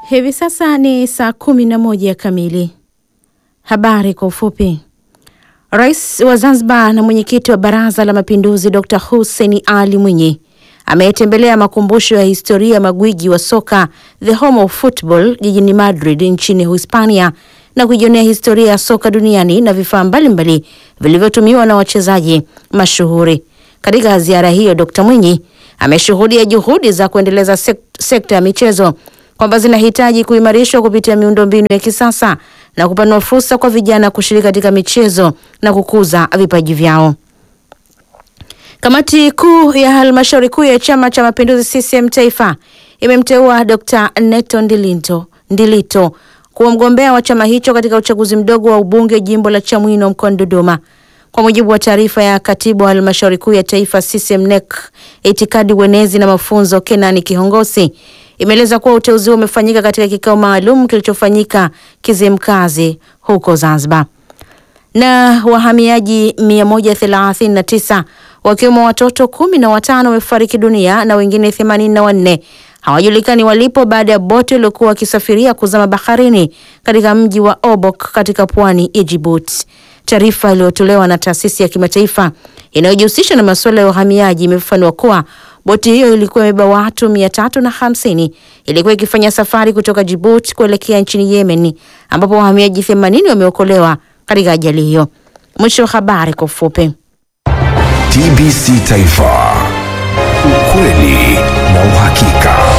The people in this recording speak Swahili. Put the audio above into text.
Hivi sasa ni saa kumi na moja kamili. Habari kwa ufupi. Rais wa Zanzibar na mwenyekiti wa Baraza la Mapinduzi Dr. Hussein Ali Mwinyi ameyetembelea makumbusho ya historia ya magwiji wa soka The Home of Football jijini Madrid nchini Hispania na kujionea historia ya soka duniani na vifaa mbalimbali vilivyotumiwa na wachezaji mashuhuri. Katika ziara hiyo, Dr. Mwinyi ameshuhudia juhudi za kuendeleza sek sekta ya michezo kwamba zinahitaji kuimarishwa kupitia miundombinu ya kisasa na kupanua fursa kwa vijana kushiriki katika michezo na kukuza vipaji vyao. Kamati kuu ya halmashauri kuu ya Chama cha Mapinduzi CCM Taifa imemteua Dr. Neto Ndilito, Ndilito kuwa mgombea wa chama hicho katika uchaguzi mdogo wa ubunge jimbo la Chamwino mkoani Dodoma. Kwa mujibu wa taarifa ya katibu wa halmashauri kuu ya taifa CCM NEC itikadi uenezi na mafunzo Kenani Kihongosi imeeleza kuwa uteuzi huo umefanyika katika kikao maalum kilichofanyika Kizimkazi huko Zanzibar. Na wahamiaji 139 wakiwemo watoto kumi na watano wamefariki dunia na wengine 84 hawajulikani walipo baada ya boti waliokuwa wakisafiria kuzama baharini katika mji wa Obok katika pwani ya Djibouti. Taarifa iliyotolewa na taasisi ya kimataifa inayojihusisha na masuala ya uhamiaji imefafanua kuwa boti hiyo ilikuwa imebeba watu mia tatu na hamsini ilikuwa ikifanya safari kutoka Djibouti kuelekea nchini Yemen ambapo wahamiaji 80 wameokolewa katika ajali hiyo. Mwisho wa habari kwa ufupi. TBC Taifa, ukweli na uhakika.